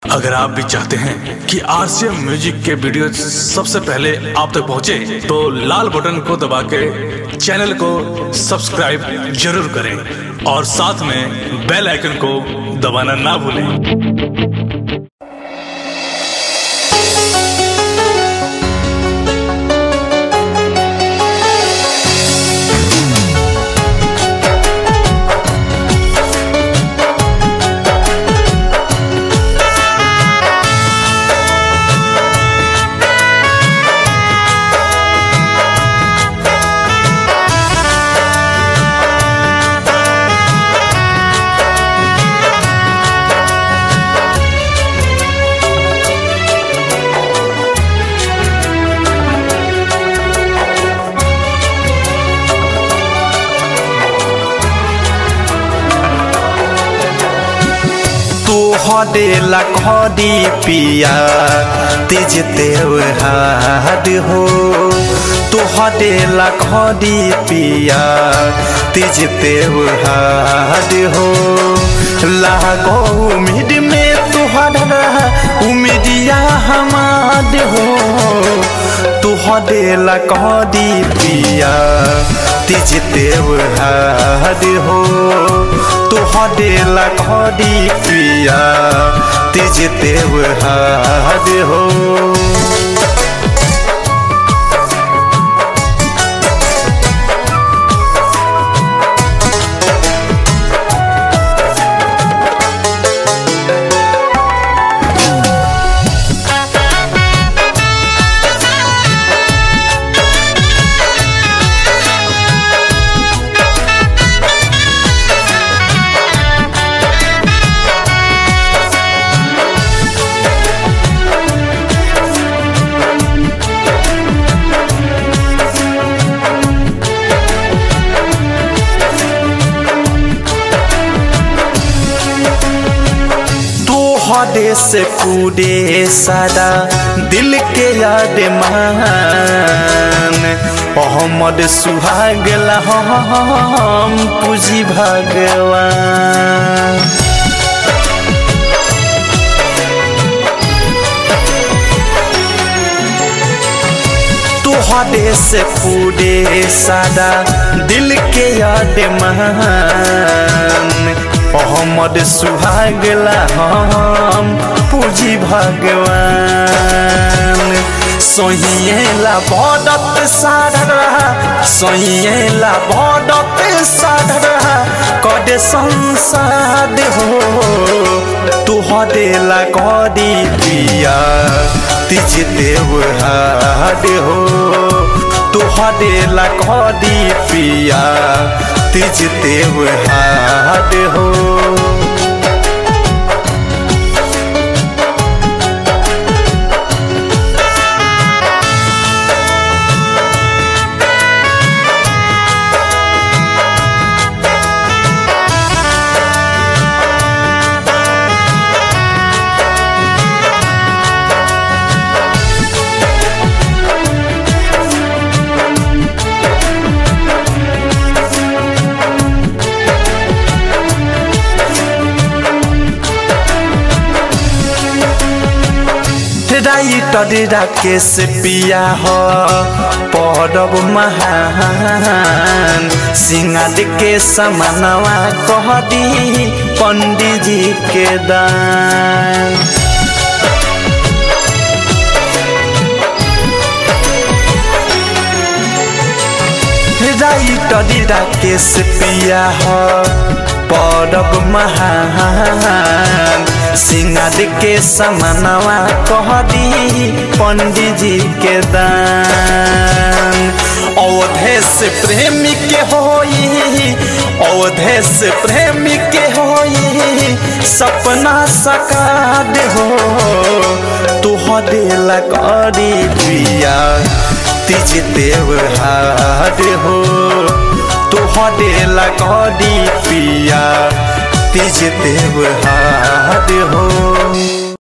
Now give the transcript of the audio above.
अगर आप भी चाहते हैं कि आरसीएम म्यूजिक के वीडियो सबसे पहले आप तक पहुंचे, तो लाल बटन को दबा के चैनल को सब्सक्राइब जरूर करें और साथ में बेल आइकन को दबाना ना भूलें तोहरे लखड़ी पिया तेज त्योहार हो तोहरे लखड़ी पिया तेज त्योहार हो लागो उम्मीद में तुहरा उम्मीदिया हमार हो तुहरे लखड़ी पिया तेज त्योहार हो तुहरे लखड़ी पिया तेज त्योहार हो तोहरे से कूदे सारा दिल के याद मान मोहम्मद सुहाग हम पूजी भगवान तोहरे से कूदे सारा दिल के याद मान मोहम्मद सुहागला हम पूजी भगवान सोहिएला बदत साधरा सोहिएला बदत साधरा कदे संसाद हो तुहरे ला कदी पिया तिज देवहाद हो तुहरे ला कदी पिया तिज देवहाद हो राइटर राकेश पिया हो पौरव महान सिंगार के समानवा कह दी पंडित जी के दान राइटर राकेश पिया हो पौरव महान सिंगार के समानवा कह दी पंडित जी के दान अवधेश प्रेमी के होई अवधेश प्रेमी के होई सपना सकाद हो तुहरे लकड़ी पिया तिज देवहार हो तुहरे लकड़ी पिया तिज देवहार हो